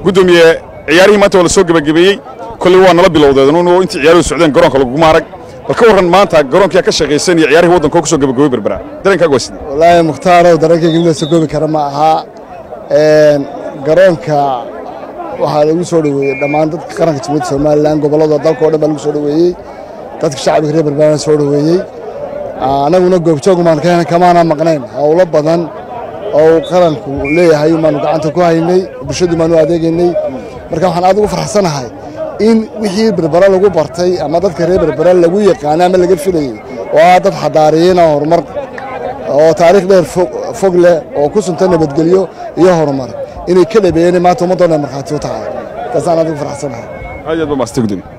guddoomiye ciyaarihii maanta waa la soo gebagabeeyey kolley waa nala bilowdeedn intii ciyaaruhu socdeen garoonka laguma arag bal ka warran maanta garoonkiyaa ka shaqaysan iyo ciyaarihii waddanka oo ku soo gebagabey berbera dareenkaaga waa sidii wallaahi mukhtaaro dareenkayga mid la soo goobi kara ma aha garoonka waxaa lagu soo dhoweeyey dhammaan dadka qaranka jamhuuriyadda somalilan gobollada dalka o dhan baa lagu soo dhoweeyey dadka shacbiga reer berbera soo dhoweeyey annaguna goobjoogumaan kamaana maqnayn howlo badan oo qaranku leeyahay baanu gacanta ku haynay bulshadu baanu adeegaynay marka waxaan aad ugu farxsanahay in wixii berbera lagu bartay ama dadka reer berbera lagu yaqaana ama laga filayey oo ah dad xadaariyiina horumar oo taariikh dheer fog leh oo ku sunta nabadgelyo iyo horumar inay ka dhabeeyeen maanta ummaddoona markhaati u tahay taasaan aad ugu farxsanahay aad iyo aad ba maasta gudoomiye